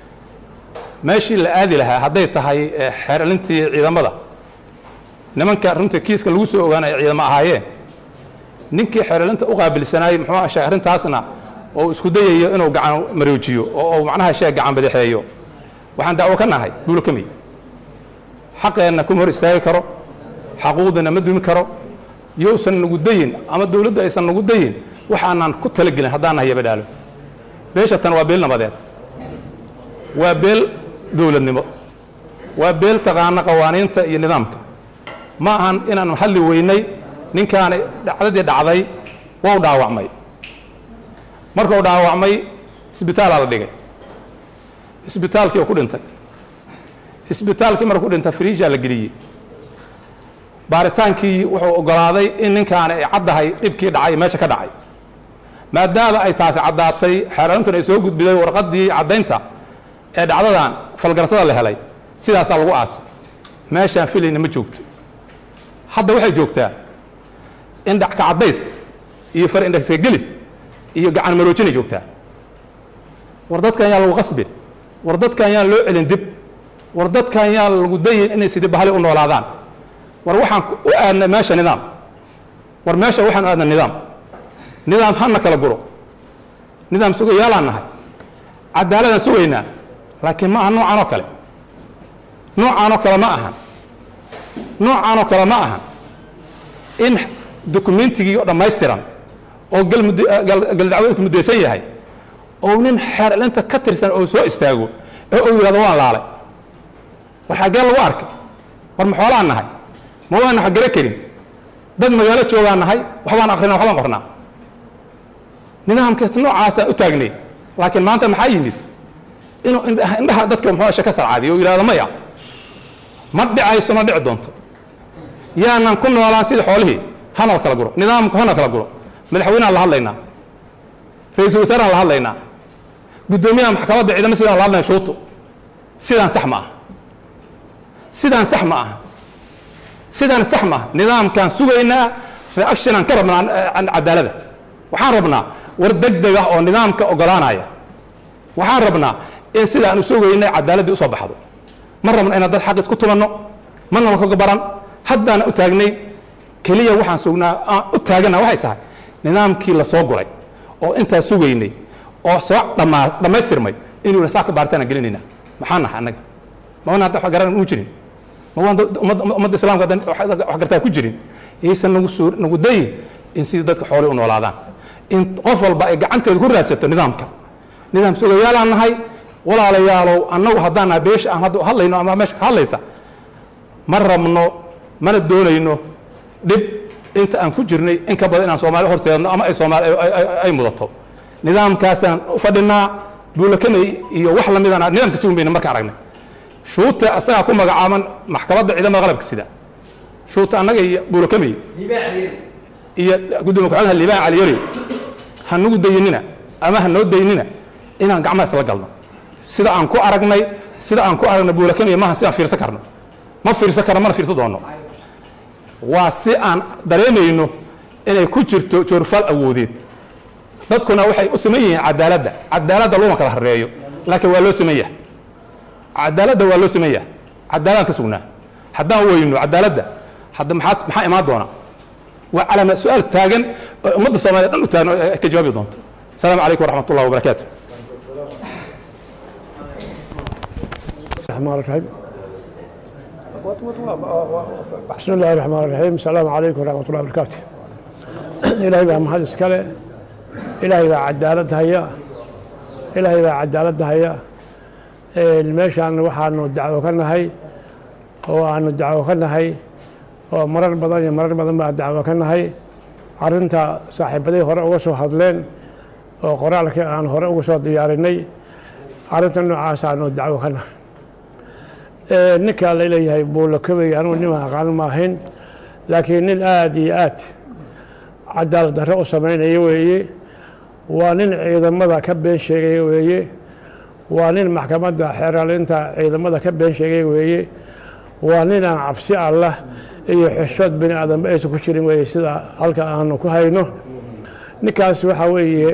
meeshii la aadi lahaa hadday tahay eh, xeeralintii ciidamada nimanka runtii kiiska lagu soo ogaanaya ciidamo ahaayeen ninkii xeeralinta u qaabilsanaayey muxuu aha sheeg arrintaasna oo isku dayayo inuu gacan maroojiyo oo uu macnaha sheeg gacan badaxeeyo waxaan dacwo ka nahay buulkamey xaqeenna kuma hor istaagi karo xaquuqdina ma dumi karo yousan nagu dayin ama dowladdu aysan nagu dayin waxaanan ku talagelin haddaan nahay yabadhaalo beesha tan waa beel nabadeed waa beel dowladnimo waa beel taqaana qawaaniinta iyo nidaamka ma ahan inaan hadli weynay ninkaani dhacdadii dhacday wau dhaawacmay markuu dhaawacmay isbitaalaa la dhigay isbitaalkii oo ku dhintay isbitaalkii markuu dhintay friijaa la geliyey baaritaankii wuxuu oggolaaday in ninkaani ay caddahay dhibkii dhacay meesha ka dhacay maadaama ay taasi caddaatay xeerarintuna ay soo gudbiday warqaddii caddaynta ee dhacdadan falgarsada la helay sidaasaa lagu aasay meeshaan filayna ma joogto hadda waxay joogtaa in dhacka caddays iyo far indhagska gelis iyo gacan maroojinay joogtaa war dadkan yaan lagu qasbin war dadkan yaan loo celin dib war dadkan yaan lagu dayin inay sidii bahali u noolaadaan war waxaan u aadnay meesha nidaam war meesha waxaan u aadnay nidaam nidaam hana kala guro nidaam sugayaalaan nahay cadaaladaan sugaynaa laakiin ma aha noocan oo kale noocan oo kale ma ahan noocan oo kale ma ahan in dokumentigii oo dhammaystiran oo galdacwadeedku muddaysan yahay oo nin xeerlinta ka tirsan oo soo istaago ee uu yidhahdo waan laalay war xaggee lagu arkay war ma xoolaan nahay ma waana wax garo karin dad magaalo joogaan nahay waxbaan akrinaa waxbaan qornaa nidaamkaas noocaasaan u taagnay laakiin maanta maxaa yimid inuu indhaha indhaha dadka muxuu ashe ka sarcaadiyo oo yidhahdo maya ma dhicayso ma dhici doonto yaanan ku noolaan sida xoolihii hana kala guro nidaamku hana kala guro madaxweyneaan la hadlaynaa ra-iisul wasaaraan la hadlaynaa guddoomiyaha maxkamadda ciidamo sidaan la hadlayna shuuto sidaan sax ma aha sidaan sax ma aha sidaan sax ma aha nidaamkaan sugaynaa reactionaan ka rabnaa cadaalada waxaan rabnaa war deg deg ah oo nidaamka ogolaanaya waxaan rabnaa in sidaan u sugaynay cadaaladdii usoo baxdo ma rabno inaan dad xaq isku tumanno ma naba kaga baran haddaana u taagnay keliya waxaan sugnaa aan u taagana waxay tahay nidaamkii la soo guray oo intaa sugaynay oo soo dhammaa dhammaystirmay inuu yidha saa ka baaritaana gelinayna maxaa nahay annaga ma wana hadda wax garan u jirin ma waan ummadda ummadda islaamka haddan wax gartaa ku jirin yaysan nagu suu nagu dayin in sidii dadka xoolay u noolaadaan in qof walba ay gacanteeda ku raadsato nidaamka nidaam sugayaalaan nahay walaalayaalow annagu haddaan nahay beesha aan hadda hadlayno ama meesha ka hadlaysa ma rabno mana doonayno dhib inta aan ku jirnay in ka badan inaan soomaali horseedno ama ay soomaali ay mudato nidaamkaasaan u fadhinaa buulakamey iyo wax lamidana nidaamka sugun bayna markaan aragnay shuuta asagaa ku magacaaban maxkamadda ciidamada qalabka sida shuuta annaga iyo buulakamey iyo gudoomiye ku-xigeenka liibaan caliyari ha nagu dayinina ama ha noo daynina inaan gacmaha isla galno sida aan ku aragnay sida aan ku aragnay buulakamiya maaha si aan fiirsan karno ma fiirsan karno mana fiirsan doono waa si aan dareemayno inay ku jirto joorfaal awoodeed dadkuna waxay u siman yihiin cadaaladda cadaaladda looma kala hareeyo laakiin waa loo siman yahay cadaaladda waa loo siman yahay cadaaladaan ka sugnaa haddaan weyno cadaaladda hadda maxaa maxaa imaan doona waa calama su-aal taagan oo ummadda soomaaliya dhan u taagan oo ay ka jawaabi doonto asalaamu calaykum waraxmat ullahi wabarakaatu الرحمن الرحيم بسم الله الرحمن الرحيم السلام عليكم ورحمة الله وبركاته إلهي بقى محل إسكالي إلهي بقى عدالة هيا إلهي بقى عدالة هيا الميشان waxaanu dacwo ka nahay oo aanu dacwo ka nahay oo marar badan iyo marar badan baa dacwo ka nahay arrinta saaxiibaday hore uga soo hadleen oo qoraalkii aan hore uga soo diyaarinay arrinta noocaas aanu dacwo ka nahay ninkaa la leeyahay buulakabey anugu nima aqaan ma ahayn laakiin nin aada iyo aad cadaalad darre u samaynaya weeye waa nin ciidamada ka been sheegaya weeye waa nin maxkamadda xeeralinta ciidamada ka been sheegaya weeye waa nin aan cabsi allah iyo xishood bini aadamba aysan ku jirin weeye sida halka aanu ku hayno ninkaas waxaa weeye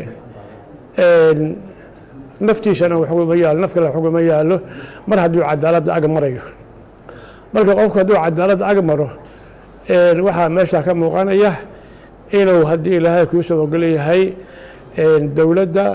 naftiisana waxuguma yaalo naf kale waxuguma yaalo mar hadduu cadaaladda ag marayo marka qofku hadduu cadaaladda ag maro waxaa meesha ka muuqanaya inuu haddii ilaahay kuu soo ogol yahay dowladda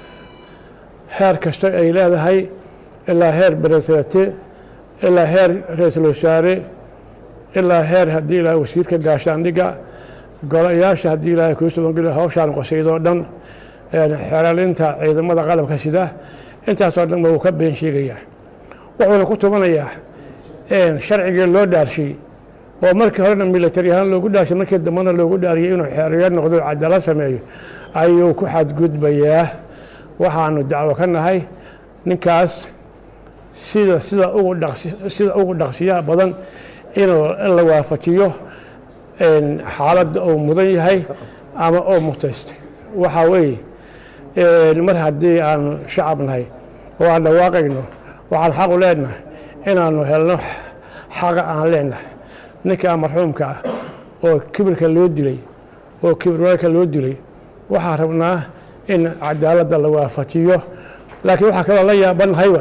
heer kasta ay leedahay ilaa heer beresate ilaa heer ra-iisul wasaare ilaa heer haddii ilaahay wasiirka gaashaandhigga golayaasha haddii ilaahay kuu soo ogol yahay hawshaan qosaydoo dhan xeralinta ciidamada qalabka sida intaasoo dhan ba wuu ka been sheegayaa wuxuuna ku tubanayaa sharcigii loo dhaarshay oo markii horena militari ahaan loogu dhaarshay markii dambena loogu dhaariyay inuu xeerayo noqdo cadaalad sameeyo ayuu ku xadgudbayaa waxaanu dacwo ka nahay ninkaas sida sida ugu dhaqsi sida ugu dhaqsiyaha badan inuu in la waafajiyo xaaladda uu mudan yahay ama oo mutaystay waxaa weeye mar haddii aanu shacab nahay oo aan dhawaaqayno waxaan xaqu leenahay inaanu helno xaqa aan leenahay ninkaa marxuumka ah oo kibirka loo dilay oo kibirwaalka loo dilay waxaan rabnaa in cadaaladda la waafajiyo laakiin waxaa kaloo la yaabanahayba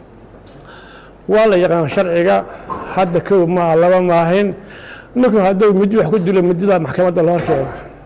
waa la yaqaan sharciga hadda kow maa laba maahin ninku hadduu midi wax ku dilo midida maxkamadda la horkeena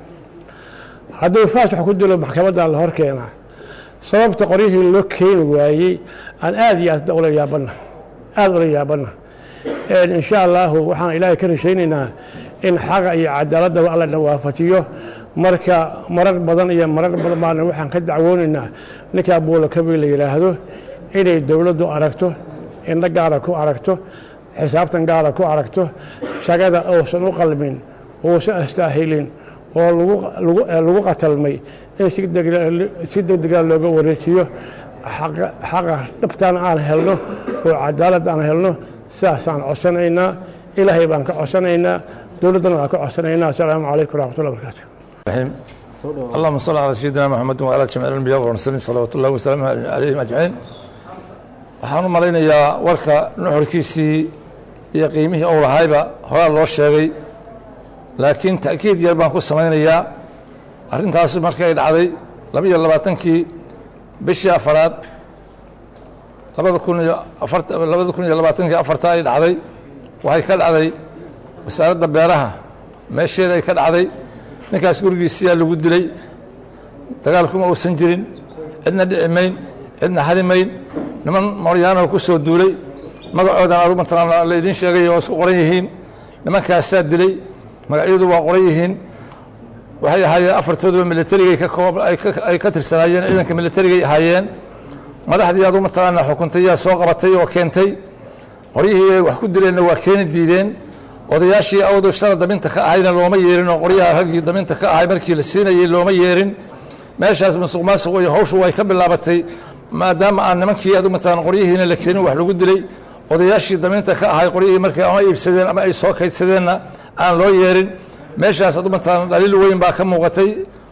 hadduu faas wax ku dilo maxkamadda la hor keenaa sababta qoryihii loo keeni waayey aan aad iyo aad ula yaabana aada ula yaabana insha allahu waxaan ilaahay ka rashaynaynaa in xaqa iyo cadaaladaba alla na waafajiyo marka marar badan iyo marar badan baana waxaan ka dacwoonaynaa ninkaa buulakabi la yidhaahdo inay dowladdu aragto indho gaara ku aragto xisaabtan gaara ku aragto shagada uusan u qalmin uusan astaahilin oo lagu qatalmay in si degdega looga wareejiyo xaqa dhabtaan aan helno oo cadaalad aan helno sidaasaan codsanaynaa ilaahay baan ka codsanaynaa dowladdana waan ka codsanaynaa asalaamu calaykum waraxmatullahi wabarakaatu اللهم صل على سيدنا محمد وعلى جميع الانبياء والمرسلين صلوات الله وسلامه عليهم اجمعين waxaan u malaynayaa warka nuxurkiisii iyo qiimihii uu lahayba horaa loo sheegay laakiin ta'kiid yar baan ku samaynayaa arrintaas markay dhacday laba iyo labaatankii bishii afaraad labada kun iyo afar labada kun iyo labaatankii afarta ay dhacday waxay ka dhacday wasaaradda beeraha meesheeda ay ka dhacday ninkaas gurigiisiyaa lagu dilay dagaalkuma uusan jirin cidna dhici mayn cidna hadi mayn niman maryaanoo ku soo duulay magacoodan adugu mataqaana la idiin sheegay oo isku qoran yihiin nimankaasaa dilay magacyadu waa qoran yihiin waxay ahaayeen afartooduba militarigay ka koob ay ka tirsanaayeen ciidanka militarigay ahaayeen madaxdii adugu mataqaana xukuntay yaa soo qabatay oo keentay qoryihii ay wax ku dileenna waa keeni diideen odayaashii awdu shara daminta ka ahayna looma yeerin oo qoryaha raggii daminta ka ahay markii la siinayey looma yeerin meeshaas musuq maasuq iyo hawshu way ka bilaabatay maadaama aan nimankii adu mataqaan qoryihiina la keenin wax lagu dilay odayaashii daminta ka ahay qoryihii markay ama iibsadeen ama ay soo kaydsadeenna aan loo yeerin meeshaas adu mataqaan dhaliil weyn baa ka muuqatay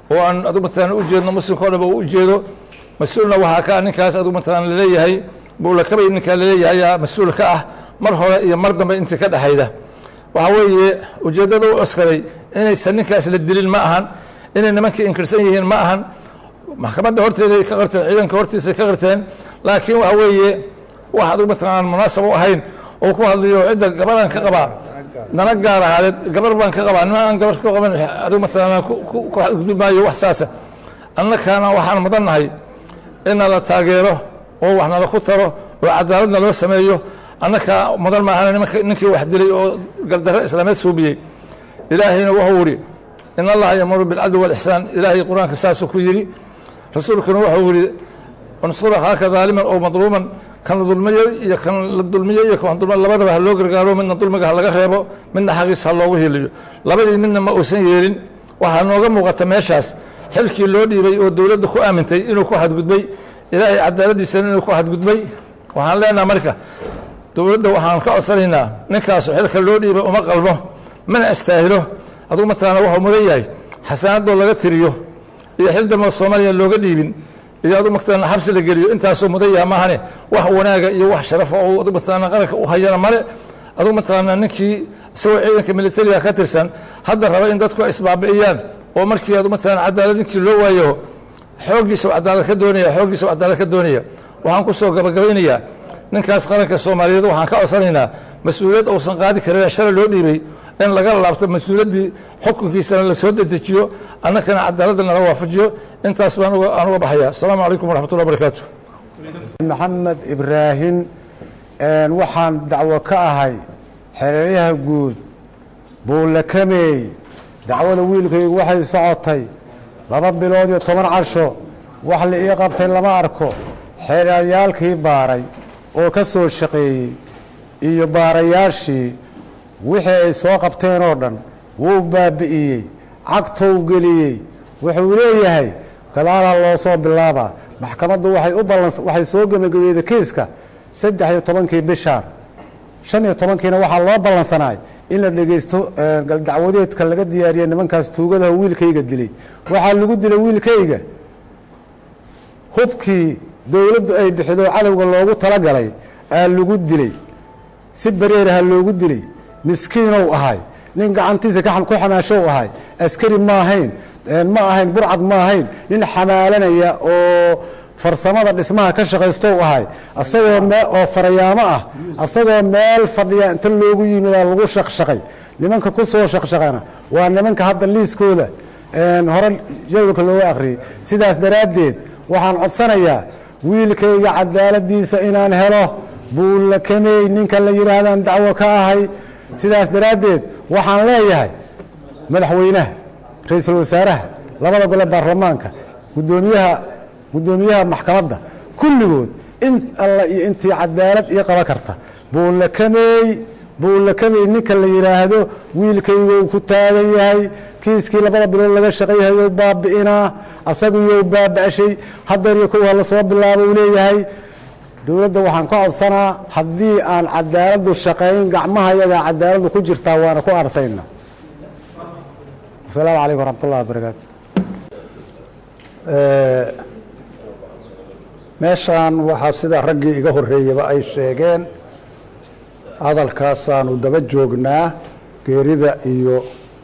oo aan adu matalan u jeedno muslimka o dhanba uu u jeedo mas-uulna waxaa ka ah ninkaas adu matalan laleeyahay buulakabay ninkaa laleeyahay aa mas-uul ka ah mar hore iyo mar dambe intii ka dhexayda waxaa weeye ujeeddada u oskaday inaysan ninkaas la dilin ma ahan inay nimankii inkirsan yihiin ma ahan maxkamadda horteeday ka qarteen ciidanka hortiisay ka qarteen laakiin waxa weeye wax adigu mataqaan munaasab u ahayn oo ku hadlayo cidda gabadan ka qabaa dana gaar ahaadeed gabar baan ka qabaa nima aan gabar ka qaban adigu mataqaan ku xadgudbi maayo wax saasa annakaana waxaan mudannahay inna la taageero oo wax nala ku taro oo cadaaladna loo sameeyo annakaa mudan maahan nimanka ninkii wax dilay oo gardarre islaameed suubiyey ilaahayna wuxuu yidhi in allaha yamuru bilcadli walixsaan ilaahay qur-aanka saasuu ku yidhi rasuulkuna wuxuu yidhi unsur akhaaka daaliman oo madluuman kan la dulmiyo iyo kan la dulmiyo iyo kan dulma labadaba ha loo gargaaro midna dulmiga ha laga reebo midna xaqiisa ha loogu heliyo labadii midna ma uusan yeelin waxaa nooga muuqata meeshaas xilkii loo dhiibay oo dowladda ku aamintay inuu ku xadgudbay ilaahay cadaaladdiisana inuu ku xadgudbay waxaan leenaha marka dowladda waxaan ka codsanaynaa ninkaasu xilka loo dhiibay uma qalmo mana astaahilo adugu mataqaana waxuu mudan yahay xasaanadoo laga tiriyo iyo xil dambe soomaaliya looga dhiibin iyo adu mataqaana xabsi la geliyo intaasuu mudan yaha maahane wax wanaaga iyo wax sharafa oo adu mataqaana qaranka u hayana male adugu mataqaana ninkii isagoo ciidanka militariga ka tirsan hadda raba in dadku isbaabi'iyaan oo markii adu mataqaana cadaalad ninkii loo waayo xooggiisa cadaalad ka doonaya xooggiisa cadaalad ka doonaya waxaan ku soo gabagabaynayaa ninkaas qaranka soomaaliyeed waxaan ka codsanaynaa mas-uuliyad uusan qaadi karin shalay loo dhiibay in laga laabto mas-uuliyaddii xukunkiisana la soo dedejiyo annakana cadaaladda nala waafajiyo intaas baan aan uga baxaya asalaamu calaykum waraxmatullah barakaatu maxamed ibraahim waxaan dacwo ka ahay xereeryaha guud buulakameey dacwada wiilkaygu waxay socotay laba bilood iyo toban casho wax la ii qabtay lama arko xeeryaalkii baaray oo ka soo shaqeeyey iyo baarayaashii wixii ay soo qabteen oo dhan wuu baabi'iyey cagtou geliyey wuxuu leeyahay gadaalaa loo soo bilaabaa maxkamaddu waxay u balans waxay soo gebagabeeyday kiiska saddex iyo tobankii bishaan shan iyo tobankiina waxaa loo ballansanaay in la dhegaysto dacwadeedka laga diyaariya nimankaas tuugadaha wiilkayga dilay waxaa lagu dilay wiilkayga hubkii dowladdu ay bixido cadowga loogu talagalay aa lagu dilay si bareeraha loogu dilay miskiinow ahay nin gacantiisa ku xamaashow ahay askari ma ahayn ma ahayn burcad ma ahayn nin xamaalanaya oo farsamada dhismaha ka shaqaystow ahay asagoo mee oo farayaamo ah asagoo meel fadhiya inta loogu yimidaa lagu shaqshaqay nimanka ku soo shaqshaqana waa nimanka hadda liiskooda hore jadwalka looga akhriyey sidaas daraaddeed waxaan codsanayaa wiilkayga cadaaladiisa inaan helo buullakamey ninka la yidhaahdaan dacwo ka ahay sidaas daraaddeed waxaan leeyahay madaxweynaha ra-iisul wasaaraha labada gole baarlamaanka gudoomiyaha guddoomiyaha maxkamadda kulligood in alla iyo intii cadaalad ii qaban karta buullakamey buullakamey ninka la yidhaahdo wiilkaygou ku taagan yahay kiiskii labada bilood laga shaqayhayo baabi'inaa asagiyo baaba'shay hadeer iyo kow hala soo bilaabo uu leeyahay dowladda waxaan ka codsanaa haddii aan cadaaladdu shaqayn gacmaha yagaa cadaaladdu ku jirtaa waana ku arsayna wasalaamu calaykum waraxmat ullahi wabarakaatu meeshaan waxaa sida raggii iga horreeyaba ay sheegeen hadalkaasaanu daba joognaa geerida iyo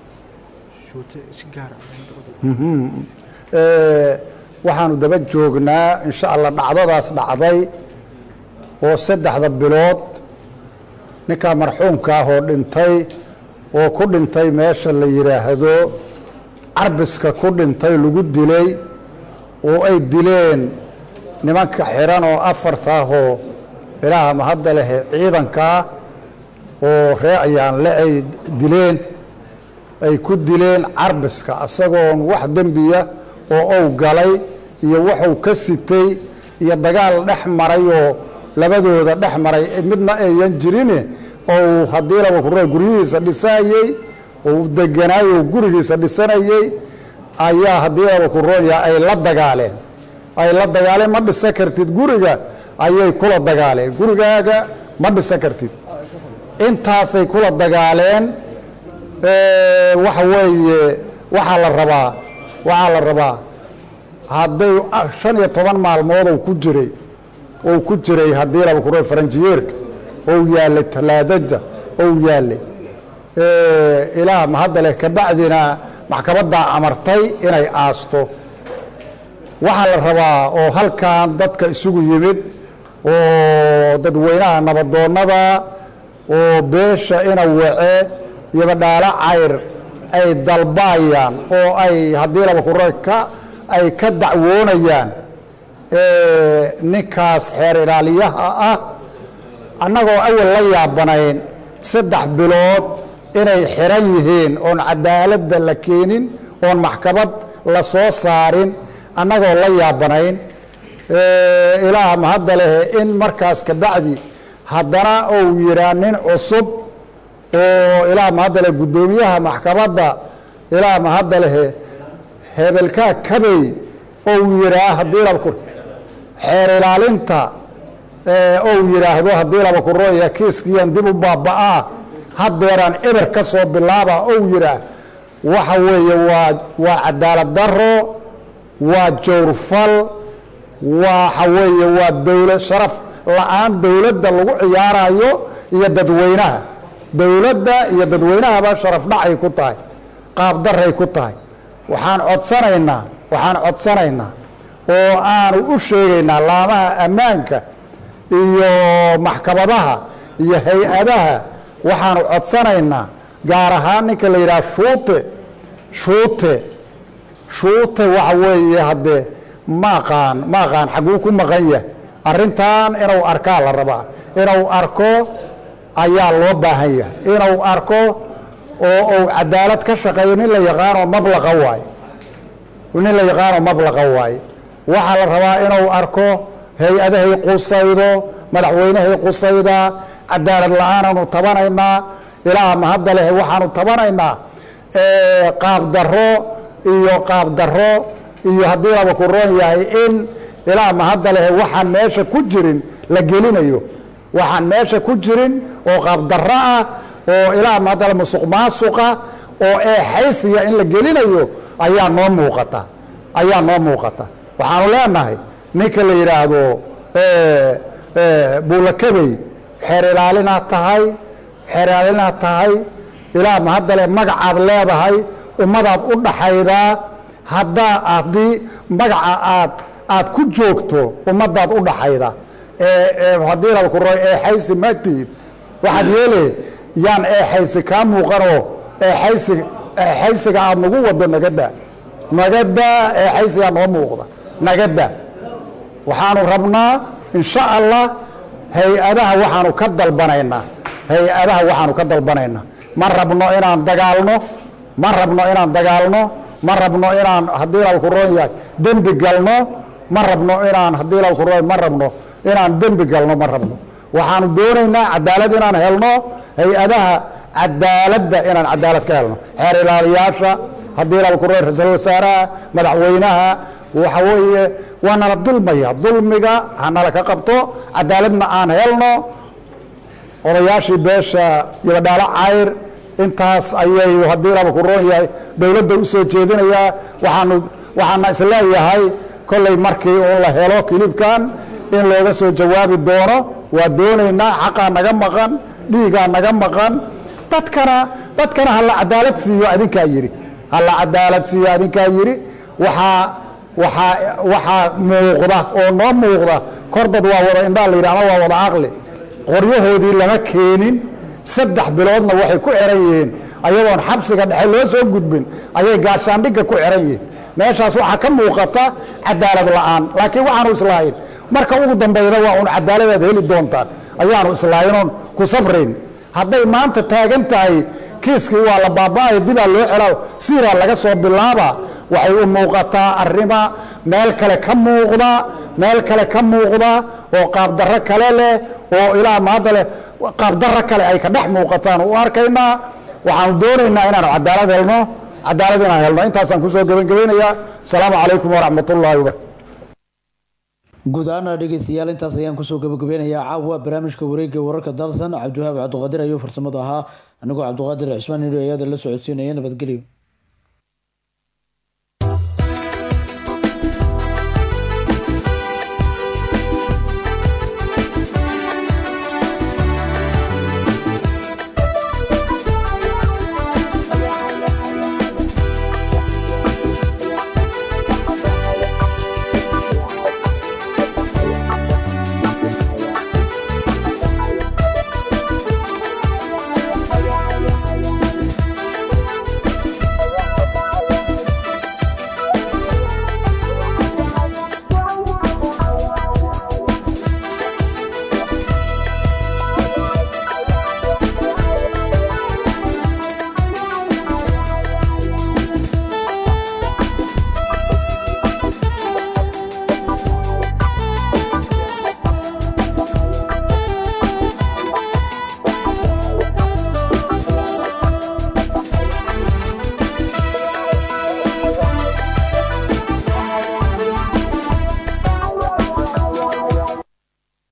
waxaanu daba joognaa insha allah dhacdadaas dhacday oo saddexda bilood ninkaa marxuumka ah oo dhintay oo ku dhintay meesha la yidhaahdo carbiska ku dhintay lagu dilay oo ay dileen nimanka xiran oo afartaahoo ilaaha mahadda leh ciidankaa oo ree ayaanle ay dileen ay ku dileen carbiska isagoon wax dembiya oo ou galay iyo waxuu ka sitay iyo dagaal dhex maray oo labadooda dhex maray midna ayan jirine ou haddii laba kure guryihiisa dhisayey ou deganaayoo gurigiisa dhisanayey ayaa haddii laba kuroonya ay la dagaaleen ay la dagaaleen ma dhisan kartid guriga ayay kula dagaaleen gurigaaga ma dhisan kartid intaasay kula dagaaleen waxa weeye waxaa la rabaa waxaa la rabaa hadday shan iyo toban maalmood ou ku jiray ou ku jiray haddii laba kuro faranjiyeerka ou yaallay talaadada ou yaallay ilaah mahadda leh kabacdina maxkamaddaa amartay inay aasto waxaa la rabaa oo halkan dadka isugu yimid oo dadweynaha nabadoonnada oo beesha ina wace iyo badhaalo cayr ay dalbaayaan oo ay haddii laba kuro ka ay ka dacwoonayaan ninkaas xeer ilaaliyaha ah annagoo awal la yaabanayn saddex bilood inay xiran yihiin oon cadaaladda la keenin oon maxkamad la soo saarin annagoo la yaabanayn ilaah mahadda leh in markaas kabacdi haddana uu yihaa nin cusub oo ilaah mahadda leh guddoomiyaha maxkamadda ilaah mahadda leh hebelkaa kabey ou yihaa haddii laba ku xeer ilaalinta ou yidhaahdo haddii laba kurooya kiiskiiyan dib u baaba'aa haddeeraan eber ka soo bilaaba ou yidhaah waxa weeye waa waa cadaalad daro waa jawrfal waxa weeye waa dowlad sharaf la-aan dowladda lagu ciyaarayo iyo dadweynaha dowladda iyo dadweynahaba sharaf dhacay ku tahay qaab daray ku tahay waxaan codsanaynaa waxaan codsanaynaa oo aanu u sheegaynaa laamaha ammaanka iyo maxkamadaha iyo hay-adaha waxaanu codsanaynaa gaar ahaan ninka la yidhaha shuute shuute shuute waxa weeye haddee ma aqaan ma aqaan xaguu ku maqan yahay arrintan inuu arkaa la rabaa inuu arko ayaa loo baahan yahay inuu arko oo uu cadaalad ka shaqeeyo nin la yaqaanoo mablaqa waaye nin la yaqaanoo mablaqa waaye waxaa la rabaa inuu arko hay-adahay qusaydo madaxweynehay qusayda cadaalad la-aanaanu tabanaynaa ilaah mahadda leh waxaanu tabanaynaa qaab daro iyo qaab daro iyo haddii laba ku roon yahay in ilaah mahadda leh waxaan meesha ku jirin la gelinayo waxaan meesha ku jirin oo qaab daro ah oo ilaah mahadda leh musuq maasuqa oo eexaysiya in la gelinayo ayaa noo muuqata ayaa noo muuqata waxaanu leenahay ninka la yidhaahdo buulakabey xeer ilaalinaad tahay xeer ilaalinaad tahay ilaah mahadda leh magacaad leedahay ummadaad u dhaxaydaa haddaa haddii magaca aad aad ku joogto ummadaad u dhaxayda haddii laba kuro eexaysi ma tihid waxaad yeele yaan eexaysi kaa muuqanoo eexaysi eexaysiga aad nagu wado nagada nagada eexaysigaa noo muuqda nagada waxaanu rabnaa insha allah hay-adaha waxaanu ka dalbanaynaa hay-adaha waxaanu ka dalbanaynaa ma rabno inaan dagaalno ma rabno inaan dagaalno ma rabno inaan haddii laba ku roon yahay dembi galno ma rabno inaan haddii laba ku roon ma rabno inaan dembi galno ma rabno waxaanu doonaynaa cadaalad inaan helno hay-adaha cadaaladda inaan cadaalad ka helno xeer ilaaliyaasha haddii laba ku roon ra-iisul wasaaraha madaxweynaha waxa weeye waa nala dulmaya dulmiga hanala ka qabto cadaaladna aan helno odayaashii beesha yabadhaalo cayr intaas ayay haddii laba ku roon yahay dowladda u soo jeedinayaa waxaanu waxaana isleeyahay kollay markii uun la helo kilibkan in looga soo jawaabi doono waa doonaynaa xaqaa naga maqan dhiigaa naga maqan dadkana dadkana hala cadaalad siiyo adinkaa yidhi hala cadaalad siiyo adinkaa yidhi waxaa waxaa waxaa muuqda oo noo muuqda kor dad waa wada indhaa la yidhi ama waa wada aqli qoryahoodii lama keenin saddex biloodna waxay ku xiran yihiin ayadoon xabsiga dhexe loo soo gudbin ayay gaashaandhigga ku xiran yihiin meeshaas waxaa ka muuqata cadaalad la'aan laakiin waxaanu islaahin marka ugu dambayda waa uun cadaaladaad heli doontaan ayaanu islaahinoon ku sabrayn hadday maanta taagan tahay kiiskii waa la baaba'aya dibaa loo celaa siiraa laga soo bilaaba waxay u muuqataa arrima meel kale ka muuqda meel kale ka muuqda oo qaabdarro kale leh oo ilaa maanta leh qaabdarro kale ay ka dhex muuqataan u arkaynaa waxaanu doonaynaa inaanu cadaalad helno cadaalad inaan helno intaasaan kusoo gebagabaynayaa asalaamu calaykum waraxmat ullaahi wabarakatu guud ahaana dhegeystayaal intaas ayaan kusoo gabagabeynayaa caawa barnaamijka wareegga wararka dalsan cabdiwahaab cabdiqaadir ayuu farsamada ahaa anigoo cabdiqaadir cismaan nidho ayada la socodsiinaya nabadgelyo